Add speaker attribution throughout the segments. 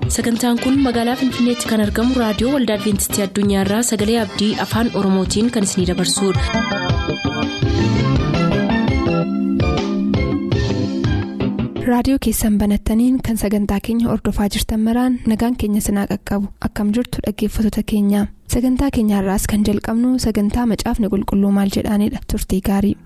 Speaker 1: sagantaan kun magaalaa finfinneetti kan argamu raadiyoo waldaa adventistii addunyaarraa sagalee abdii afaan oromootiin kan isinidabarsudha.
Speaker 2: raadiyoo keessan banattaniin kan sagantaa keenya ordofaa jirtan maraan nagaan keenya sinaa qaqqabu akkam jirtu dhaggeeffattoota keenya sagantaa keenyaarraas kan jalqabnu sagantaa macaafni qulqulluu maal jedhaanidha turtii gaarii.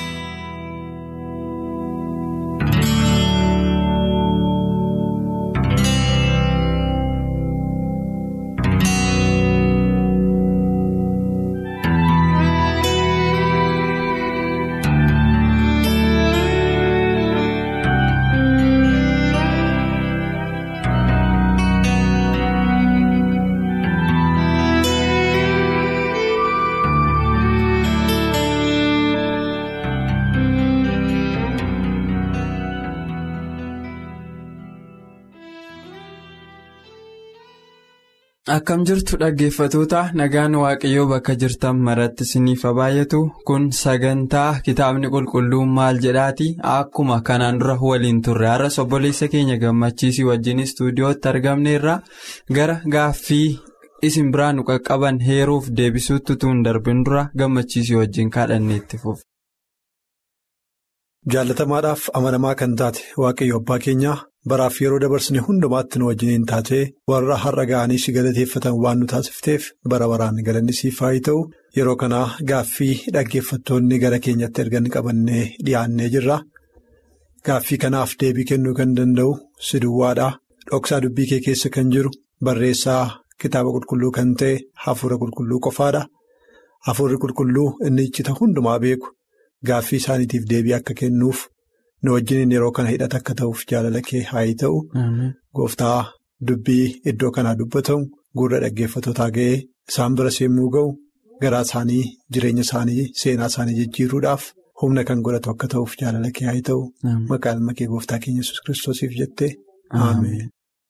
Speaker 3: Akkam jirtu dhaggeeffatoota nagaan waaqayyoo bakka jirtan maratti isiniif baay'atu kun sagantaa kitaabni qulqulluun maal jedhaati akkuma kanaan dura waliin turre har'as obboleessa keenya gammachiisii wajjin istuudiyootti argamneerra gara gaaffii isin biraa nu qaqqaban heeruuf deebisuutti tuun darbin dura gammachiisii wajjin kadhanneetti fufu.
Speaker 4: Jaalatamaadhaaf amanamaa kan taate waaqayyo abbaa keenyaa. Baraaf yeroo dabarsine hundumaatti nu wajjiniin taatee warra har'a ga'anii si galateeffatan waan nu taasifteef bara baraan galanni siif haa ta'u yeroo kanaa gaaffii dhaggeeffattoonni gara keenyatti ergan qabannee dhiyaannee jirra. Gaaffii kanaaf deebii kennuu kan danda'u si duwwaadha. Dhoksaa dubbii kee keessa kan jiru barreessaa kitaaba qulqulluu kan ta'e hafuura qulqulluu qofaadha. Hafuurri qulqulluu inni iccita hundumaa beeku gaaffii isaaniitiif deebii akka kennuuf. nu wajjiniin yeroo kana hidhata akka ta'uuf jaalala kee haa ta'u gooftaa dubbii iddoo kanaa dubbatamu gurra dhaggeeffatootaa ga'ee isaan bira seemmuu ga'u garaa isaanii jireenya isaanii seenaa isaanii jijjiiruudhaaf humna kan godhatu akka ta'uuf jaalala kee haa ta'u maqaa ilma kee gooftaa keenya yesus kiristoosiif jettee ameen.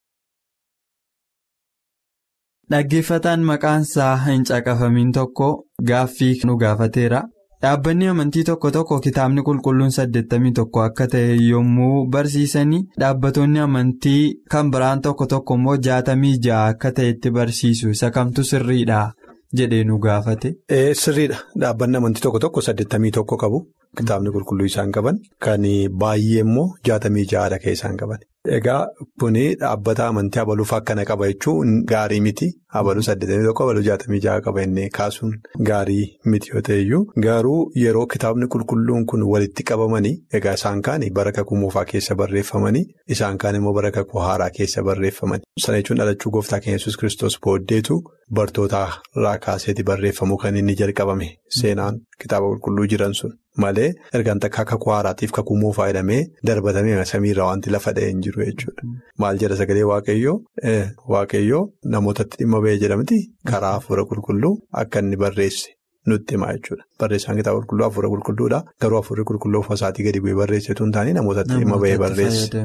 Speaker 3: Dhaggeeffataan maqaan isaa hin caqafamiin tokko gaaffii nu gaafateera. Dhaabbanni amantii tokko tokko kitaabni qulqulluun saddeettamii tokko akka ta'e yommuu barsiisanii dhaabbattoonni amantii kan biraan tokko tokko immoo jaatamii ja'a akka ta'etti barsiisu isa kamtu sirriidha jedhee nu gaafate.
Speaker 4: Sirriidha dhaabbanni amantii tokko tokko saddeettamii tokko qabu kitaabni qulqulluu isaan qaban kan baay'ee immoo jaatamii ja'aadha kan isaan qaban. Egaa kuni dhaabbata amantii abaluuf akkana qaba jechuun gaarii miti abaluu saddeetamii tokko abaluu jaatamii ja'a qaba inni kaasuun gaarii miti yoo ta'eyyuu garuu yeroo kitaabni qulqulluun kun walitti qabamanii egaa isaan kaan bara kakuu moofaa keessa barreeffamanii isaan kaan immoo bara kakuu haaraa keessa barreeffamanii sana jechuun dhalachuu gooftaa keenya yesus kiristoos booddeetu bartootarraa kaaseeti barreeffamuu kan inni jalqabame seenaan kitaaba qulqulluu jiran sun. Malee ergaan takka kakuu haaraatiif kakuu moofaa jedhamee darbatamee samiirraa wanti lafa dha'ee hin jiru jechuudha. Maal jedha sagalee waaqayyoo waaqayyoo namootatti dhimma ba'ee jedhamti karaa hafuura qulqulluu akka inni barreesse nutti himaa jechuudha. Barreessaan kitaaba qulqulluu hafuura qulqulluudha. Garuu hafuurri qulqulluu ofisaatii gadi bu'ee barreessetu hin taane namootatti dhimma ba'ee barreesse.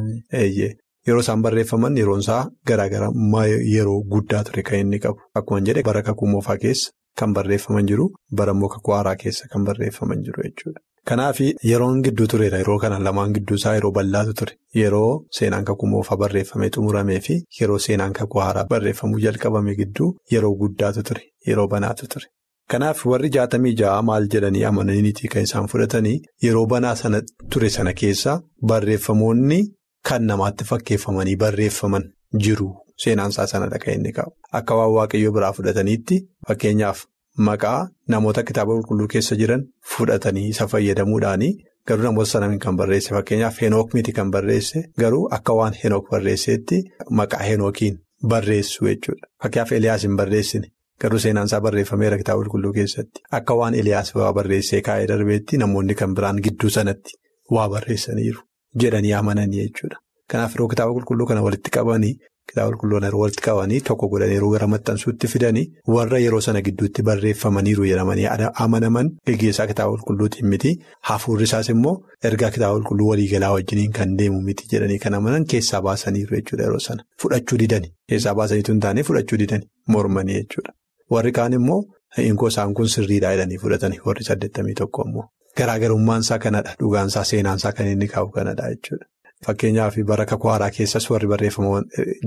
Speaker 4: Yeroo isaan barreeffaman yeroon isaa garaagarummaa yeroo guddaa ture kan inni qabu. Akkuma jedhe bara kakuu moofaa keessa. Kan barreeffaman jiru bara immoo kakuu haaraa keessa kan barreeffaman jiru jechuudha. Kanaaf yeroon gidduu tureera yeroo kana lamaan gidduu isaa yeroo bal'aatu ture yeroo seenaan kakuu moofaa barreeffamee xumuramee fi yeroo seenaan kakuu haaraa barreeffamuu jalqabame gidduu yeroo guddaatu ture yeroo banaatu ture. Kanaaf warri jaatamii ja'a maal jedhanii amananiiti kan isaan fudhatanii yeroo banaa sana ture sana keessa barreeffamoonni kan namaatti fakkeeffamanii barreeffaman jiru. Seenaan isaa sanadha kan inni qabu. Akka waan waaqayyoo biraa fudhataniitti fakkeenyaaf maqaa namoota kitaaba qulqulluu keessa jiran fudhatanii isa fayyadamuudhaanii garuu namoota sana kan barreesse fakkeenyaaf henook miti kan barreesse garuu akka waan henook barreesseetti maqaa henookiin barreessu jechuudha. Fakkeenyaaf Eliyaas hin barreessine garuu seenaan isaa barreeffameera kitaaba qulqulluu keessatti akka waan Eliyaas waa barreessee kaa'ee darbeetti namoonni kan biraan gidduu sanatti waa barreessaniiru jedhanii amananii jechuudha. Kanaaf yeroo kitaaba qulqulluu kana walitti qabanii. Kitaaba qulqulluu yeroo walitti qabanii tokko godhanii yeroo gara maxxansuutti fidanii warra yeroo sana gidduutti barreeffamaniiru jedhamanii amanaman gaggeessaa kitaaba qulqulluutiin miti hafuurri isaas immoo ergaa kitaaba qulqulluu waliigalaa wajjiniin kan deemu miti jedhanii kan amanan keessaa baasaniiru jechuudha yeroo sana fudhachuu didani keessaa baasaniitu hin taane fudhachuu didani mormanii jechuudha warri kaan immoo hinkoo isaan kun sirriidhaa jedhanii fudhatanii warri saddeettamii tokko immoo garaagarummaan isaa kanadha dhugaan isaa seenaan isaa kan inni qabu kanadha jechuudha. Fakkeenyaaf bara kakuu haaraa keessas warri barreeffaman jiru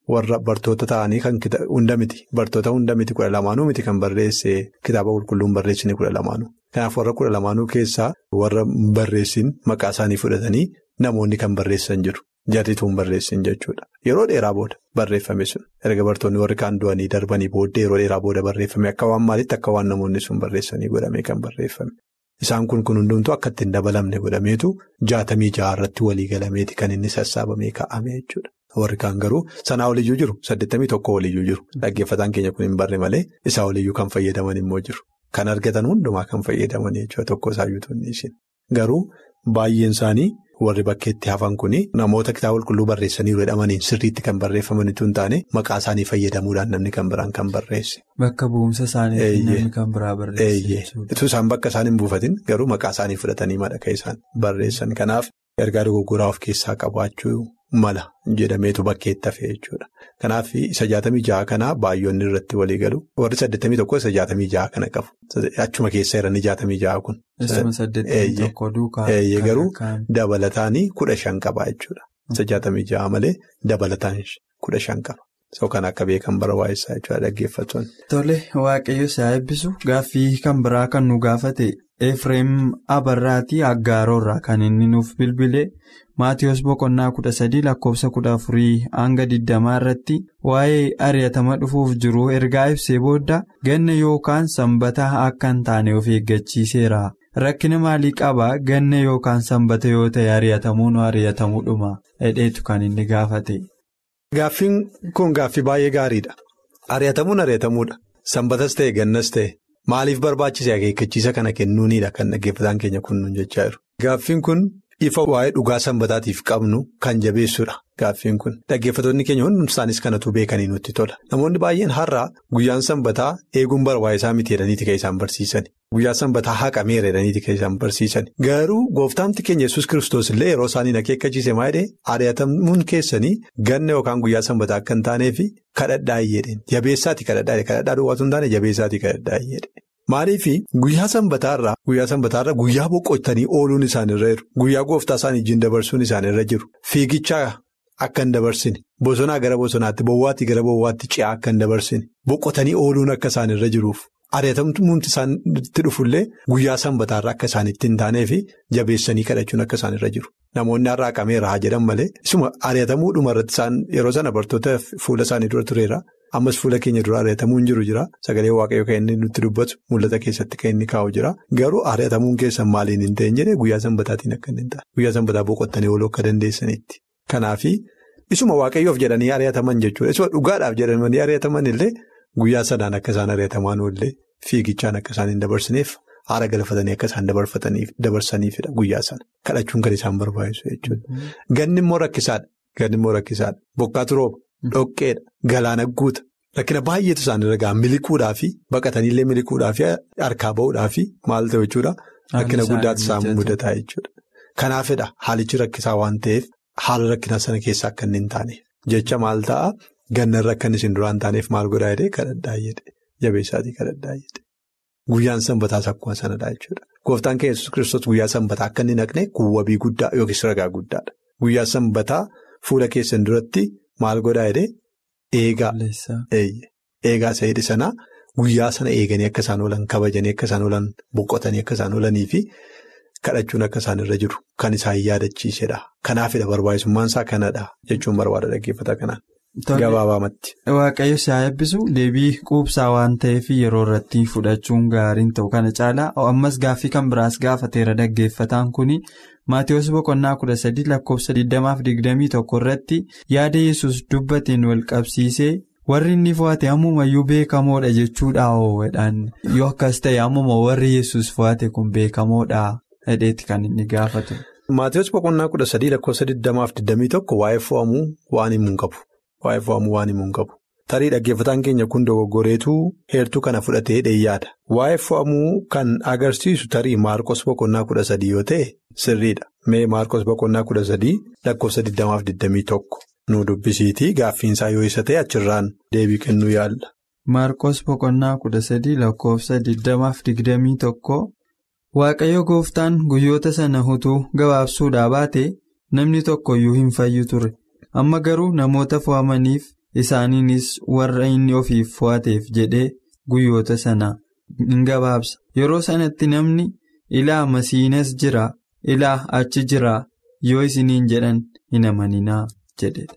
Speaker 4: warra bartoota ta'anii kan hunda miti bartoota hunda miti kudha lamaanuu miti kan barreesse kitaaba qulqulluun barreessine kudha lamaanuu. Kanaaf warra kudha lamaanuu keessaa warra barreessin maqaa isaanii fudhatanii namoonni kan barreessan jiru. Jarrituun barreessin jechuudha. Yeroo dheeraa booda barreeffame sun erga bartoonni warri kaan du'anii darbanii booddee yeroo dheeraa booda barreeffame akka waan maalitti akka waan namoonni sun barreessanii godhamee kan barreeffame. Isaan kun kun hundumtuu akka ittiin dabalamne godhameetu jaatamii jaha irratti walii galameeti kan inni sassaabamee kaa'ame jechuudha. Warri kaan garuu sanaa oliyyuu jiru saddeettamii tokko oliyyuu jiru dhaggeeffataan keenya kun hin barre malee isaa oliyyuu kan fayyadaman immoo jiru. Kan argatan hundumaa kan fayyadaman jechuudha tokko isaayyuutu inni isin. Garuu baay'een isaanii warri bakkeetti hafan kun namoota kitaaba qulqulluu barreessanii jedhamaniin sirriitti kan barreeffamanitu hin taane maqaa isaanii fayyadamuudhaan namni kan biraan kan barreesse.
Speaker 3: Bakka bu'umsa isaanii namni kan biraa barreesse.
Speaker 4: Itti isaan bakka isaan hin buufatin garuu maqaa isaanii fudhatanii madaka isaan barreessan kanaaf ergaa dogoggoraa of keessaa qabaachuu mala jedhameetu bakkeetti hafe jechuudha. Kanaaf isa jaatamii jaha kanaa baay'oonni irratti walii galu warri saddeettamii tokko isa jaatamii jaha kana qabu. Achuma keessa jiranii jaatamii jaha kun. Garuu dabalataanii kudha shan qaba jechuudha. Isa jaatamii jaha malee dabalataan kudha shan qaba. Soo kan akka beekan barbaachisaa jechuudha dhaggeeffatoonni.
Speaker 3: Tole waaqayyo isaa eebbisu gaaffii kan biraa kan nu gaafate Efreem Abarraatii Aggaaroorraa kan inni nuuf bilbile Maatiyus Boqonnaa kudha sadii lakkoofsa kudha afurii hanga digdamaa irratti waa'ee ari'atama dhufuuf jiru ergaa ibsee booda ganna yookaan sanbata akka hin taane of eeggachiiseera. Rakkina maalii qabaa ganna yookaan sanbata yoo ta'e ari'atamuun ari'atamuudhuma hedheetu kan inni gaafate.
Speaker 4: Gaaffiin kun gaaffii baay'ee gaariidha. Ari'atamuun ari'atamuudha. Sanbatas ta'e gannas ta'e maaliif barbaachise akeekkachiisa kana kennuunidha kan dhaggeeffataan keenya kunnuun jechaa jiru. Gaaffiin kun ifa waa'ee dhugaa sanbataatiif qabnu kan jabeessudha. Gaaffiin kun dhaggeeffatoonni keenya hundumti isaanis kanatu beekanii nutti tola. Namoonni baay'een har'aa guyyaan sanbataa eeguun barbaachisaa miti jedhaniiti kan isaan barsiisan. Guyyaa sanbataa haqameera jedhaniiti kan isaan barsiisan. Garuu gooftaamti keenya yesus kiristoos illee yeroo isaanii akeekkachiise maa jedhee ari'atamuun keessanii ganna yookaan guyyaa sanbataa akka hin taaneefi kadhadhaa jedheen. Jabeessaati kadhadhaa kadhadhaa duwwaatu hin taane jabeessaati kadhadhaa jedheen. Maaliif guyyaa sanbataarraa guyyaa sanbataarraa guyyaa boqottanii ooluun isaanirra jiru. Guyyaa gooftaa isaanii wajjin dabarsuun isaanirra jiru. Fiigichaa akka hin dabarsine bosonaa gara bosonaatti bowwaatti gara bowwaatti ce'aa akka hin dabarsine boqotanii ooluun akka isaanirra jiruuf ari'atamumti isaanitti dhufullee guyyaa sanbataarraa akka isaanitti hin taaneefi jabeessanii kadhachuun akka isaanirra jiru. Namoonni har'a haqameera haa jedhan malee isuma ari'atamuudhuma irratti isaan yeroo sana bartoota fuula isaanii dura tureera. Ammas fuula keenya dura ari'atamuun jiru jira. Sagalee waaqayyoo kan inni nutti dubbatu mul'ata keessatti kan inni kaa'u jira. Garuu ari'atamuun keessan maaliin hin ta'in jedhee guyyaa sanbataatiin akka hin taane. Guyyaa sanbataa boqottanii ooluu akka dandeessanitti. Kanaafi isuma waaqayyoof jedhanii ari'ataman jechuudha. Isuma dhugaadhaaf jedhanii ari'ataman illee guyyaa sanaan akka isaan ari'ataman illee fiigichaan akka isaan hin dabarsineef haara galfatanii akka isaan dabarsaniifidha guyyaa sana. Kadhachuun kan isaan barbaachisu jechuudha. Ganni immoo rakkisaadha. Ganni immoo rakkisaadha. Bokkaatu rooba. Dhoqqeedha. Galaana guuta. Rakkina baay'eetu isaanirra ga'a miliquudhaa fi baqataniillee miliquudhaa fi harkaa bahuudhaa fi maal ta'u jechuudha. Rakkina guddaatu isaan mudataa jechuudha. Kanaafidha haalichi rakkisaa waan ta'eef haala rakkina sana keessa akka inni hin taaneef. Jecha maal ta'a gannarra akka inni isin duraan taaneef maal godhaa jedhee kadhadhaa jedhe jabeessaatii kadhadhaa jedhe. Guyyaan sanbataas akkuma sanadha jechuudha. Gooftaan keenya Yesuus kiristoos guyyaa sanbataa akka inni naqne kuwwabii guddaa yookiis ragaa guddaadha. Guyyaa sanbataa fuula keessan duratti. Maal godhaa jedhee eegaa eegaa isa jedhe sanaa guyyaa sana eeganii akka isaan oolan kabajanii akka isaan oolan boqotanii akka isaan oolanii fi kadhachuun akka isaan irra jiru kan isaan yaadachiisedha. Kanaafidha barbaachisummaan isaa kanadha jechuun barbaada dhaggeeffata kanaan. Gabaabaamatti.
Speaker 3: Waaqayyo isaa eebbisu deebii quubsaa waan ta'eef yeroo irratti fudhachuun gaariin ta'u kana caalaa ammas gaaffii kan biraas gaafateera dhaggeeffataan kuni. Maatiyus boqonnaa kudha sadii lakkoofsa digdamaaf digdamii tokko irratti yaada yesus dubbateen wal qabsiisee warri inni fo'ate ammumayyuu beekamoodha jechuudha oowwadhaan yoo akkas ta'e ammuma warri yesus fo'ate kun beekamoodha hedheetti kan inni gaafatu.
Speaker 4: Maatiyus boqonnaa kudha sadii lakkoofsa digdamaaf digdamii tokko waa'ee fo'amuu waan himuu hin qabu. Waa'ee fo'amuu waan himuu hin qabu. Tarii dhaggeeffataan keenya kun dogoggoreetuu heertuu kana fudhatee dheeyyaadha. Waa'ee fo'amuu kan agarsiisu tarii Maarqos boqonnaa kudha sadii yoo ta'e sirriidha. Mee Maarqos boqonnaa kudha sadii lakkoofsa digdamaaf digdamii tokko nu dubbisiitii gaaffiinsaa yoo isa ta'e achirraan deebii kennuu yaalla.
Speaker 3: Maarqos boqonnaa kudha sadii lakkoofsa digdamaaf digdamii tokko Waaqayyo gooftaan guyyoota sana utuu gabaabsuudhaa baate namni tokkoyyuu hin fayyu ture. Amma garuu namoota fo'amaniif isaaniinis warra inni ofiif fo'ateef jedhee guyyoota sana in gabaabsa yeroo sanatti namni ilaa masiinas jira ilaa achi jira yoo isiniin jedhan hin amaninaa jedhedha.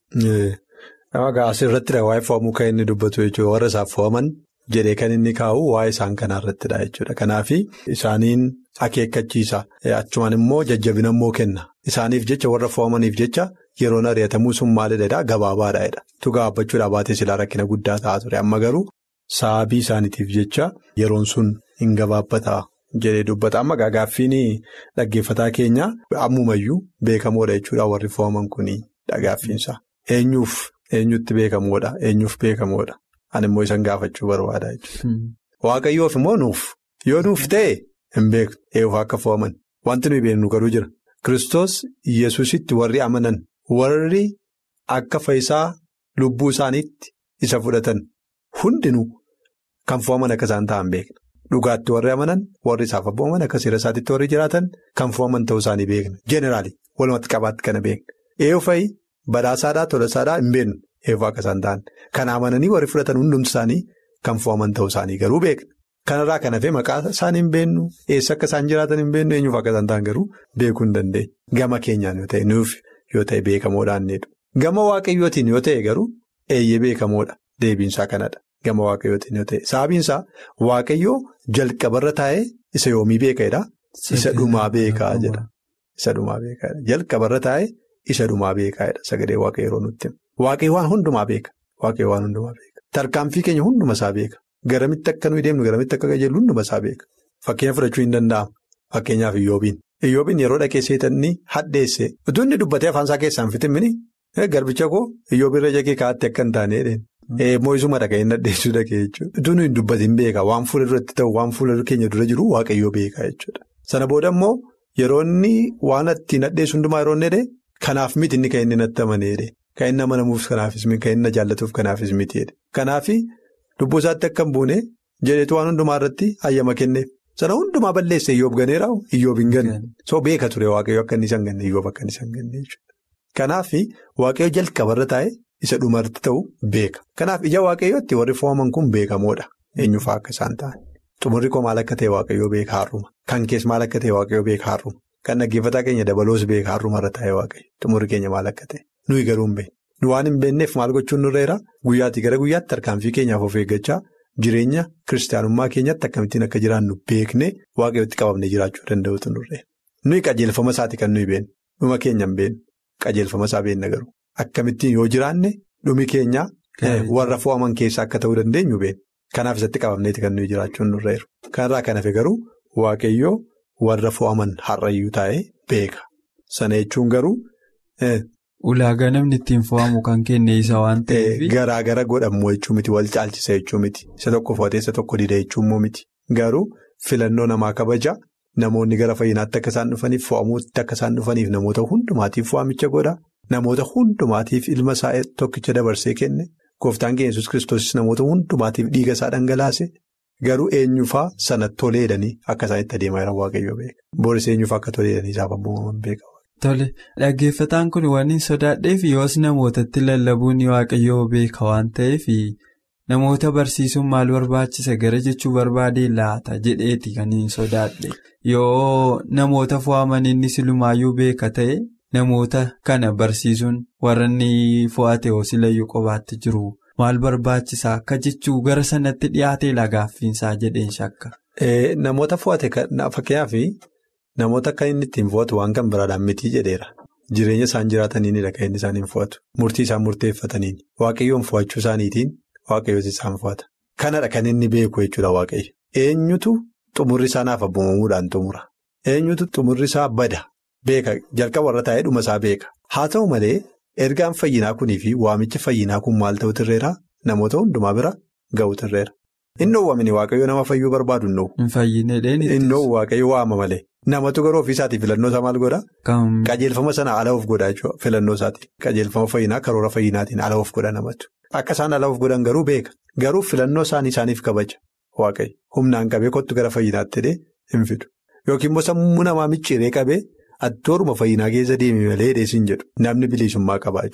Speaker 4: Asirratti waa'ee fo'amuu kan inni dubbatu jechuudha warra isaaf fo'aman jedhee kan inni kaa'u waa'ee isaan kanarrattidha jechuudha kanaaf isaaniin akeekkachiisa achumaan immoo jajjabina immoo kenna isaaniif jecha warra fo'amaniif jecha yeroon ari'atamuu sun maalidha gabaabaadha tu gaabbachuudhaa baatee silaa rakkina guddaa ta'aa ture amma garuu sababii isaaniitiif jecha yeroon sun hin gabaabbata jedhee dubbata amma gaaffiin dhaggeeffataa keenya ammumayyuu beekamoodha jechuudha warri fo'aman kuni gaaffiinsa eenyuuf. Eenyutti beekamoodha eenyuuf beekamoodha ani immoo isan gaafachuu barbaada jechuudha. Waaqayyoof immoo nuuf yoo nuuf ta'e hin beeknu eeguuf akka fo'aman wanti nuyi beeknu garuu jira Kiristoos Yesuusitti warri amanan warri akka fayyisaa lubbuu isaaniitti isa fudhatan hundinuu kan fo'aman akka isaan ta'an beekna dhugaatti warri amanan warri isaaf abbooman akka seera isaatiitti warri jiraatan kan fo'aman ta'uu isaanii beekna jeneraali walumatti qabaatti kana beekna eegufayi. Badhaasaadhaa tolasaadhaa hin beeknu eeguuf akka isaan ta'an kan amananii warri fudhatan hundumti isaanii kan fo'aman ta'uu isaanii garuu beekna. Kanarraa kan hafee maqaa isaanii hin beeknu eessa akka isaan jiraatan hin beeknu eenyuuf akka isaan ta'an garuu beekuu hin dandeenya. Gama keenyaan yoo ta'e nuuf yoo ta'e beekamoodhaan jedhu. Gama waaqayyootiin yoo ta'e garuu eeyyee beekamoodha deebiinsaa kanadha. Gama waaqayyootiin yoo ta'e sababiinsaa waaqayyoo jalqabarra taa'ee isa yoomii beeka'edha. Isa dhumaa beekaa jedha. Isa dhumaa beekaadha. Jalqabarra taa'ee. Isa dhumaa beekaadha sagalee waaqayyo yeroo nutti waaqayyo waan hundumaa beeka waaqayyo waan hundumaa beeka tarkaanfii keenya hunduma isaa beeka garamitti akka nuyi deemnu garamitti akka qajeellu hunduma isaa beeka fakkeenya fudhachuu hin danda'amu fakkeenyaaf iyyoobiin iyyoobiin yeroo dhaqee seetanni hadheesse utuu inni dubbatee afaan isaa keessaan fitimini garbicha koo iyyoobiirra jagee kaa'atti akka hin taane moo'isuma dhaga'ee hin hadheessuu dhagee jechuudha utuu nuyi dubbatiin beeka waan fuula duratti ta'u waan fuula keenya dura jiru waaqayyoo beeka jechuudha sana booda immoo yeroo inni waan ittiin hadheessu hundumaa yeroo inni Kanaaf miti inni kan inni natti amaneedha. Kan inni amanamuuf kanaafis miti kan inni jaallatuuf kanaafis mitiidha. Kanaaf lubbuu isaatti akka hin buune jedheetu waan hundumaa irratti hayyama kenneef. Sana hundumaa balleesse iyyoob ganeera iyyoob hin ganne. So beeka ture waaqayyo akka inni isaan ganne iyyoob akka inni isaan ganne jechuudha. Kanaaf waaqayyo jalqabarra taa'e isa dhumarratti ta'u beeka. Kanaaf ija waaqayyootti warri fo'aman kun beekamoodha. Eenyufaa akka isaan ta'an. Xumurri koo maal akka ta'e waaqayyoo beeka har'uma. Kan keessa maal akka ta'e waaqayyoo beeka har'uma. Kan dhaggeeffataa keenya dabaloos beeka har'umarra taa'ee waaqayyo xumurri keenya maal akka ta'e nuyi garuu hin beekne nu waan hin beekneef maal gochuun nurreera guyyaatii gara guyyaatti tarkaanfii keenyaaf of eeggachaa jireenya kiristaanummaa keenyatti akkamittiin akka jiraannu beeknee waaqayyootti qabamnee jiraachuu danda'utu nurreera nuyi qajeelfama isaati kan nuyi beeknu dhuma keenya hin beeknu qajeelfama isaa beenna garuu akkamittiin yoo jiraanne dhumi keenya warra fo'aman keessaa akka ta'uu dandeenyu beekna kanaaf isatti qabamneeti kan nuyi jiraachuun nurreeru kanarraa kan hafe garuu waaqayyoo. Warra fo'aman har'ayyuu taa'ee beeka. Sana jechuun garuu.
Speaker 3: Ulaagaa namni ittiin fo'amu kan kenne isa waan ta'eef.
Speaker 4: Garaa gara godhamu jechuu miti wal caalchisa jechuu miti isa tokko fo'atee isa tokko dida jechuu immoo miti garuu filannoo namaa kabaja namoonni gara fayyinaatti akka isaan dhufaniif fo'amuutti akka isaan dhufaniif namoota hundumaatiif fo'amicha godha namoota hundumaatiif ilma isaa tokkicha dabarsee kenne gooftaan keenya yesus kiristoos namoota hundumaatiif dhiiga isaa dhangalaase. Garuu eenyufaa sana toleedhanii akka isaan itti adeemaa jiran waaqayyoo beeka. Booris eenyufaa akka toleedhanii isaaf abboomaman beeka.
Speaker 3: Tole dhaggeeffataan kun waan hin sodaadheef yoos namootatti lallabuun waaqayyoo beeka waan ta'eef namoota barsiisuun maal barbaachisa gara jechuu barbaadee laata jedheeti kan hin sodaadhe yoo namoota fo'aman inni silumaayyuu beeka ta'e namoota kana barsiisuun warra inni fo'ate hoosilayyuu qobaatti jiru. Maal barbaachisaa akka jechuu gara sanatti dhiyaatee lagaaffiinsaa jedheen shakka.
Speaker 4: Namoota fo'ate fakkeenyaaf namoota akka inni ittiin fo'atu waan kan biraadhaan mitii jedheera. Jireenya isaan jiraataniinidha kan inni isaan hin fo'atu. Murtii isaan murteeffataniin waaqayyoon fo'achuu isaaniitiin waaqayyooti isaan fo'ata. Kanadha kan inni beeku jechuudha waaqayyo. Eenyutu xumurri isaa naaf abboomamuudhaan xumura. Eenyutu xumurri isaa bada beeka jalqaba warra taa'ee dhuma isaa beeka. Haa ta'u malee. Ergaan fayyinaa kunii fi waamichi fayyinaa kun maal ta'u tirreera namoota hundumaa bira ga'u tirreera. Inni oowwamini waaqayyo nama fayyuu barbaadu hin
Speaker 3: oowwu.
Speaker 4: Inni oowwu waaqayyo waama malee. Namatu garuu ofiisaatii filannoo isaa maal godhaa? Qajeelfama sana ala of godhaa jechuudha filannoo isaatii. Qajeelfama fayyinaa karoora fayyinaatiin ala of godha namatu. Akka isaan ala of godhan garuu beeka. Garuu filannoo isaanii isaaniif kabaja waaqayyo. Humnaan qabee kottu gara fayyinaatti hidhee hin fidu. Yookiin immoo sammuu namaa micciiree qabee. Attooruma fayyinaa keessa deemee malee dheesiin jedhu namni bilisummaa qabaa jechuudha.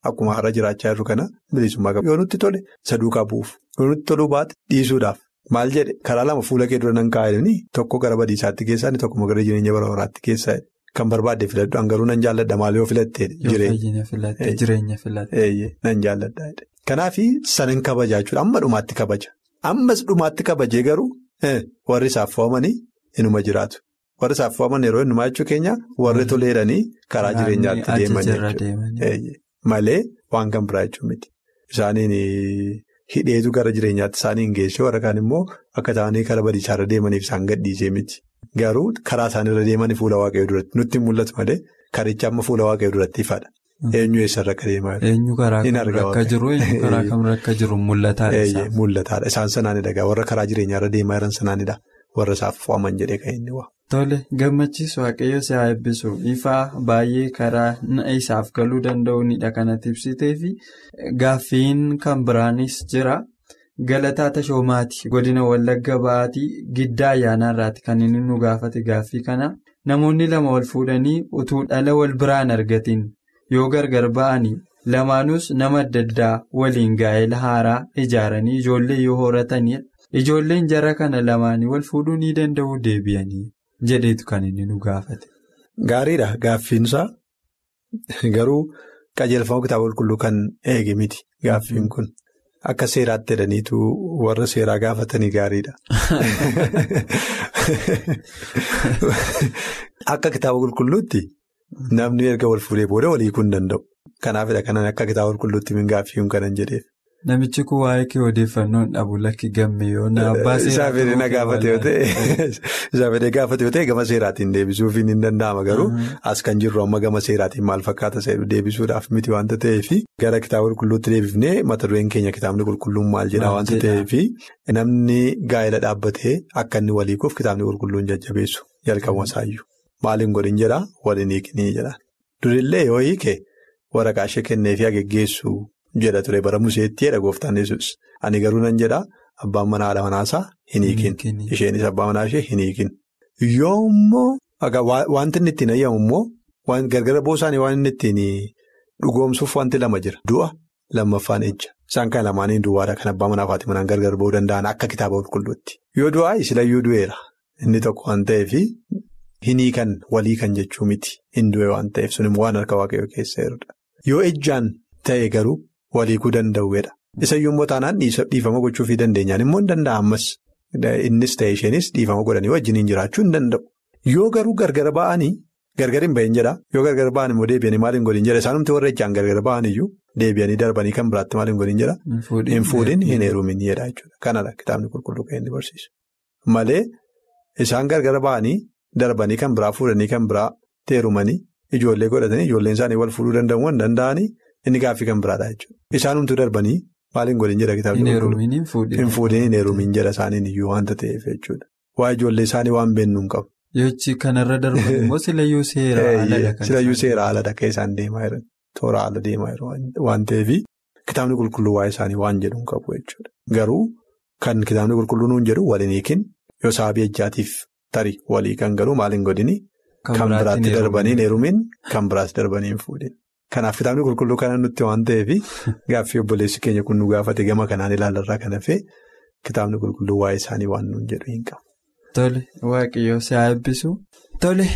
Speaker 4: akkuma har'a jiraachaa jirru kana bilisummaa qaba. Yoo nutti tole isa duukaa bu'uuf yoo nutti toluu baate dhiisuudhaaf maal jedhe karaa lama fuula kee dura nan kaa'anii tokko gara badiisaatti keessaa inni tokko gara jireenya bara baraatti keessaa kan barbaadde filadhu hangaruu nan jaalladha maal yoo filattee
Speaker 3: jireenya filatte
Speaker 4: nan jaalladha. Kanaaf sanin kabajaa jechuudha amma dhumaatti kabaja ammas dhumaatti kabajee garuu warri isaaf fo'amanii inuma jiraatu. warri isaaf fo'aman yeroo hundumaa jechuu keenya warri toleedhanii karaa jireenyaatti deeman jechuudha. Malee waan kan biraa jechuun miti. Isaaniin hidheetu gara jireenyaatti isaanii hin geessee warra kaan immoo akka ta'anii karaa badiisaarra deemaniif isaan gadhiisee miti. Garuu karaa isaanirra deemanii fuula waaqayyoo duratti nutti mul'atu malee karicha amma fuula waaqayyoo duratti ifadha. Eenyu eessarra akka deemaa jiru?
Speaker 3: Eenyu karaa kamirra akka jiru eenyu karaa kamirra akka jiru mul'ataadha.
Speaker 4: Mul'ataadha. Isaan sanaanidha warra karaa jireenyaarra deemaa jiran sanaanidha. Warra isaaf fo'aman jedhee kan inni waa.
Speaker 3: Tole gammachiisu waaqayyo si haa eebbisu ifaa baay'ee karaa isaaf galuu danda'uunidha kanatti ibsitee fi gaaffiin kan biraanis jira galataa tashoomaati godina wallagga ba'aatii giddaa ayyaanaarraati kan inni nu gaafate gaaffii kana namoonni lama wal fuudhanii utuu dhala wal biraan argatiin yoo gargar ba'anii lamaanuus nama adda addaa waliin gaa'ela haaraa ijaaranii ijoollee yoo horatanidha ijoolleen jara kana lamaanii wal fuudhuu ni danda'u deebi'anii. jedheetu kan inni nu gaafate.
Speaker 4: Gaariidha gaaffiinsaa garuu qajeelfama kitaaba qulqulluu kan eege miti gaaffiin kun akka seeraatti jedhaniitu warra seeraa gaafatanii gaariidha. Akka kitaaba qulqulluutti namni erga wal fuudhee booda walii kun danda'u. Kanaafidha kanan akka kitaaba qulqulluutti min gaaffiin kanan jedheef.
Speaker 3: Namichi kun waa'ee kee odeeffannoon dhabu lakki gamme yoo na abbaa
Speaker 4: seeraa. Isaa fedhee na gaafate yoo ta'e isaa fedhee gaafate yoo ta'e gama seeraatiin deebisuuf hin danda'ama garuu as kan jirru amma gama seeraatiin maal fakkaata seeru deebisuudhaaf miti waanta ta'eef gara kitaaba qulqulluutti deebifnee mata dureen keenya kitaabni qulqulluun maal jedha waanta ta'eef namni gaa'ela dhaabbatee akka inni waliikuuf kitaabni qulqulluun jajjabeessu jalqabuma isaayyuu maaliin godhin jedha waliin hiiknii jedha durillee yoo hiike waraqaa ishee kenneefii geggeessu. jedha ture bara museetti jedha gooftaan yesus ani garuu nan jedha abbaan manaa haadha manaasaa hin hiikin isheenis abbaa manaa ishee hin hiikin yoommoo wanti inni ittiin ayyamu immoo gargara boosaanii waan inni ittiin dhugoomsuuf wanti lama jira du'a lammaffaan ejja isaan kan lamaanii duwwaadha kan abbaa manaa fi haati manaan gargar ba'uu danda'an akka kitaaba qulqulluutti yoo du'aa isilayyuu du'eera inni tokko waan ta'eef hin hiikan walii kan jechuu miti hin du'e waan ta'eef sun immoo waan harka waaqayyoo keessa jirudha yoo ejjaan ta'e garuu. Waliikuu danda'uudha. Isa yommuu taanaan dhiifama gochuufii dandeenyaan immoo hin danda'a ammas innis ta'e isheenis dhiifama godhanii wajjiniin jiraachuu hin danda'u. Yoo garuu gargar ba'anii gargar hin bahin jedha yoo gargar ba'an immoo deebi'anii maal hin godhin jedha isaanumti warra ijaan gargar ba'an iyyuu deebi'anii darbanii kan biraatti maal hin godhin jedha. Hin fuudhin hin heerumin jedha jechuudha. Kanadha kitaabni qulqulluu kan inni barsiisu. Malee isaan gargar ba'anii darbanii kan biraa fuudhanii kan biraa heerumanii ijoollee godhatanii ijoolleen isaanii wal fuudhuu danda'uu hin danda'anii. Inni gaaffii kan biraadha jechuudha. Isaanumtuu darbanii maal hin godhin jedha kitaabni qulqulluu. Hin fuudhin hin heerumin jedha isaaniin iyyuu waanta ta'eef jechuudha. Waa ijoollee isaanii waan beeknu hin qabu.
Speaker 3: Yochi kanarra darban immoo silayyuu seera haaladha.
Speaker 4: Silayyuu seera haaladha kan isaan deemaa jiran. Toora haala deemaa jiran waan ta'eef kitaabni qulqulluu waa'ee isaanii waan jedhu hin qabu jechuudha. Garuu kan kitaabni qulqulluu nuun jedhu waliin hiikin yoo sababii ejjaatiif tarii walii kan garuu maal hin godhini. Kan biraatti darbanii hin heerumin kan biraatti darbanii hin fuudhin. Kanaaf kitaabni qulqulluu kana nutti waan ta'eef gaaffii obboleessi keenya kun nu gaafate gama kanaan ilaalarraa kan hafe kitaabni qulqulluu waa'ee isaanii waan nuun jedhu hin qabu.
Speaker 3: Tole waaqayyoo si haa eebbisu. Tole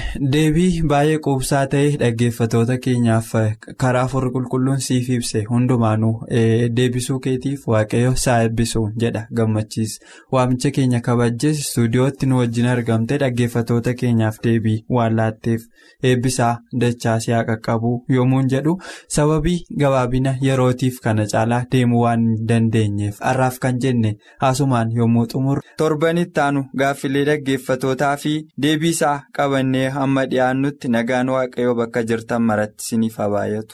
Speaker 3: deebii baay'ee quubsaa ta'e dhaggeeffatoota keenyaaf karaa afurri qulqulluun siif ibse hundumaanuu deebisuu keetiif waaqayyoo si haa eebbisu jedha gammachiis waamicha keenya kabajjees istuudiyootti nu wajjin argamte dhaggeeffatoota keenyaaf deebii waan laatteef eebbisaa dachaa si haa qaqqabu yommuun jedhu sababii gabaabina yerootiif kana caalaa deemuu waan hin dandeenyeef har'aaf kan jenne haasumaan yommuu xumurre torbanitti aanu gaaffilee dhaggeeffatootaa fi deebiisaa qabannee hamma dhiyaannutti nagaan waaqayyoo bakka jirtan maratti isiniif haa baay'atu.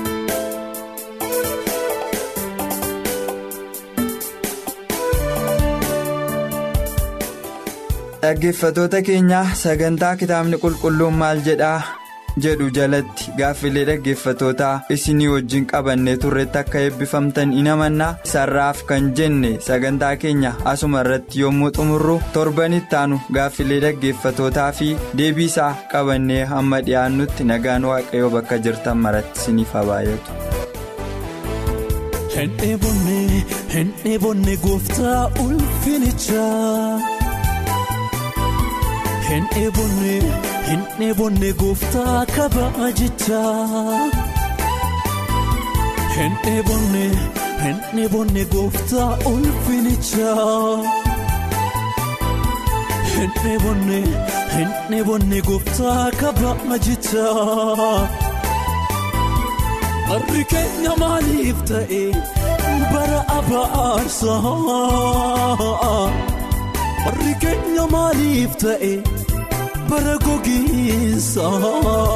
Speaker 3: dhaggeeffatoota keenya sagantaa kitaabni qulqulluun maal jedhaa jedhu jalatti gaaffilee dhaggeeffatootaa isinii wajjin qabannee turretti akka eebbifamtan in amannaa sarraaf kan jenne sagantaa keenya asuma irratti yommuu xumurru torbanitti aanu gaaffilee dhaggeeffatootaa fi deebiisaa qabannee hamma dhiyaannutti nagaan waaqayyoo bakka jirtan maratti isiniif haa baay'atu.
Speaker 5: Hin dheebonne hin dheebonne gooftaa ulfinichaa. Hin dheebonne hin dheebonne gooftaa kabaajichaa. Hin dheebonne hin dheebonne gooftaa ulfinichaa. Hin dheebonne hin dheebonne gooftaa kabaajichaa. Barri keenya maaliif ta'e bara abaarsaa? Barri keenya maaliif ta'e bara gogiinsaa?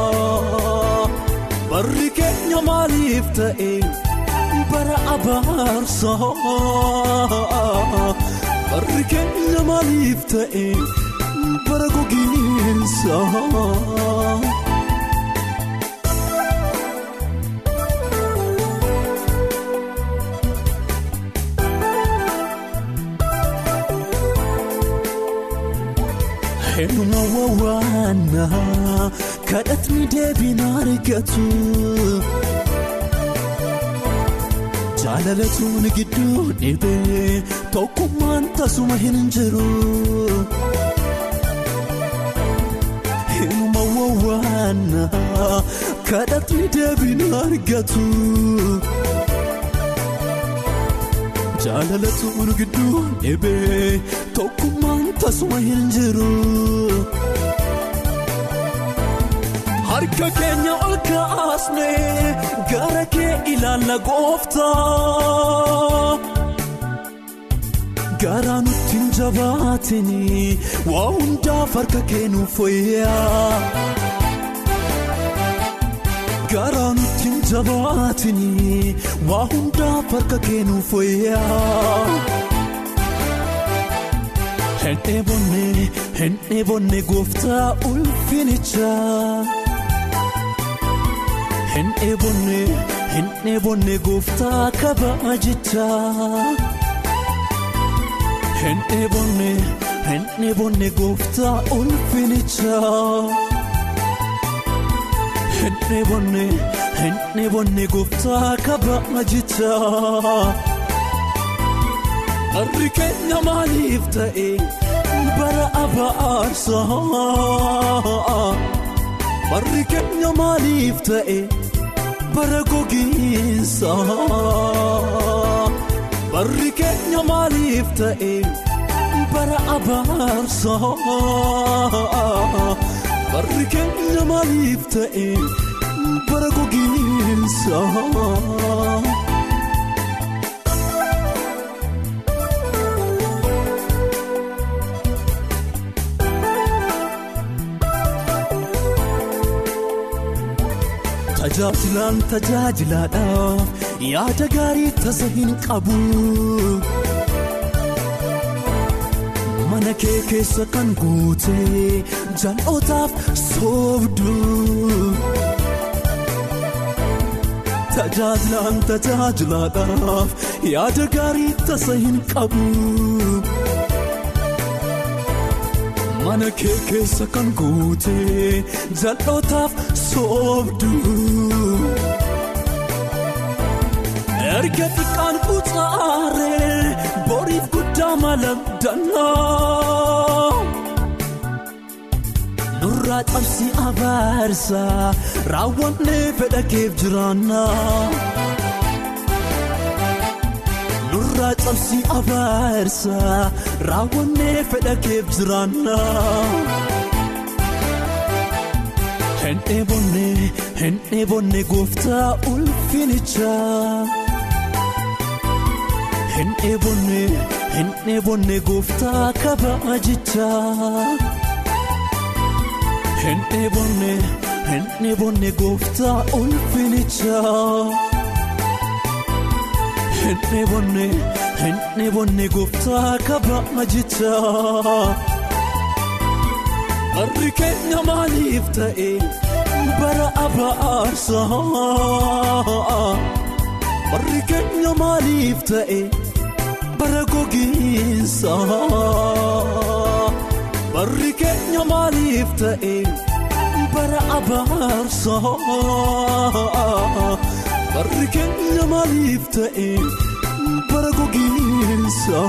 Speaker 5: Barri keenya maaliif ta'e bara abaarsaa? Barri keenya maaliif ta'e bara gogiinsaa? Eenyuma wawwaanaa kadhatni deebiin argatu. Jaalalatuun gidduu dhibee tokkummaan tasuma hin jiru. Eenyuma wawwaanaa kadhatni deebiin argatu. Jaalalatuun gidduu dhibee tokkummaan tasuma hin jiru. Harka keenya ol kaasnee gara kee ilaalla gooftaa. Garaa nutti hin jabaatini waa hundaaf harka kee nuuf fayyaa. Garaa nutti hin jabaatini waa hundaaf harka kee nuuf fayyaa. Hin dheebonne hin dheebonne gooftaa ulfinichaa. Hin dheebonne hin dheebonne gooftaa kabaajichaa. Hin dheebonne hin dheebonne gooftaa ulfinichaa. Hin dheebonne hin dheebonne gooftaa kabaajichaa. Harri keenya maaliif ta'e bara abaarsaa? Barri keenya maaliif ta'e bara gogiinsaa? Barri keenya maaliif ta'e bara abaarsaa? Barri keenya maaliif ta'e bara gogiinsaa? Tajaajilaan tajaajilaadhaaf yaada gaarii tasa hin qabu. Mana kee keessa kan guute jal'ootaaf soobdu. Tajaajilaan tajaajilaadhaaf yaada gaarii tasa hin qabu. Mana kee keessa kan guute jal'ootaaf soobdu. Erga xiqqaan kuutaaree boriif guddaa malabdannaa. Nurraa cabsi abaarsa raawwannee fedha keef jiraannaa. Nurraa cabsi abaarsa raawwannee fedha keef jiraannaa. Hin dheebonne hin dheebonne gooftaa ulfinichaa. Hin dheebonne hin dheebonne gooftaa kabaajichaa. Hin dheebonne hin dheebonne gooftaa ulfinichaa. Hin dheebonne hin dheebonne gooftaa kabaajichaa. Harri keenya maaliif ta'e bara abaarsaa? Harri keenya maaliif ta'e bara gogiinsaa? Harri keenya maaliif ta'e bara abaarsaa? barri keenya maaliif ta'e bara gogiinsa.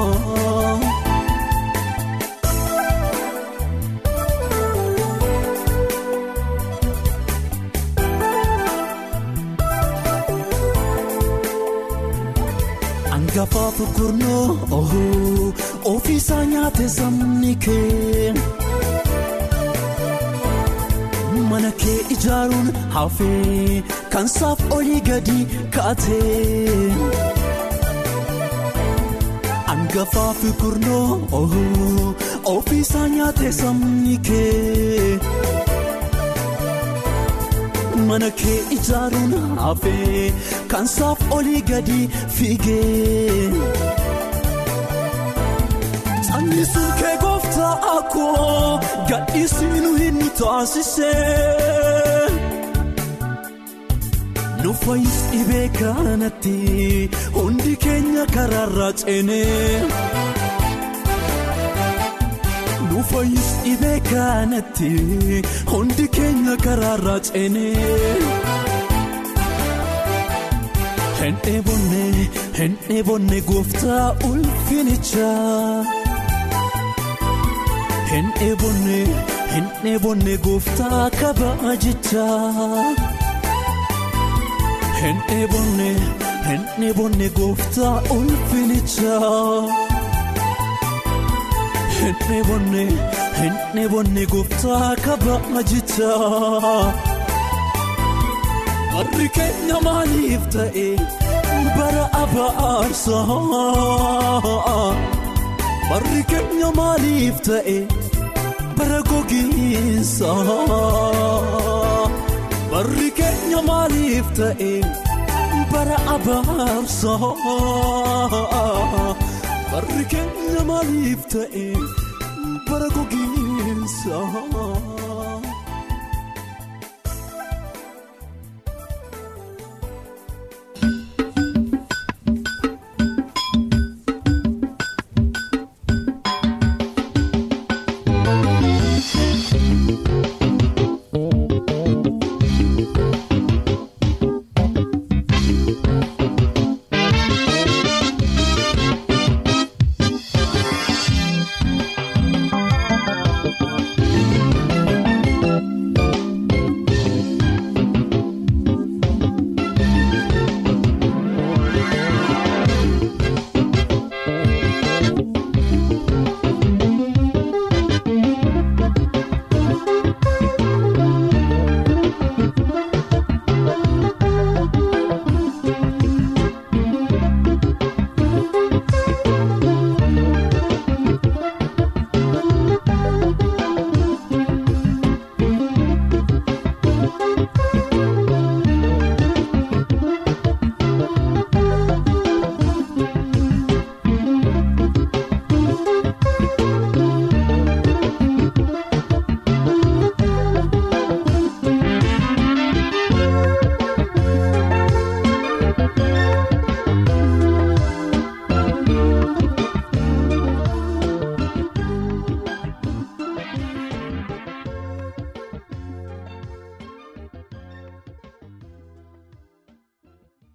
Speaker 5: Angafaa gurnoo ofiisaa nyaate sabni kee mana kee ijaaruun hafee kan saaf olii gadi kaatee Angafaa gurnoo ofiisaa nyaate sabni kee. mana kee ijaaruun hafee kan saaf olii gadi fiigee. Sanyisuun kee gooftaa akkoo gadhiisinu hin taasisee. Nu fayyis dhibee kanatti hundi keenya karaarraa ceenee. Nu fayyis dhibee kanatti hundi keenya karaarraa ceenee. Hin dheebonne hin dheebonne gooftaa ulfinichaa. Hin dheebonne hin dheebonne gooftaa kabaajichaa. Hin dheebonne hin dheebonne gooftaa ulfinichaa. Hin dheebonne hin dheebonne gooftaa kabaajichaa. Barri keenya maaliif ta'e bara abaarsaa? Barri keenya maaliif ta'e bara gogiinsa? Barri keenya maaliif ta'e bara abaarsaa? Barri keenya maaliif ta'e bara gogiinsa?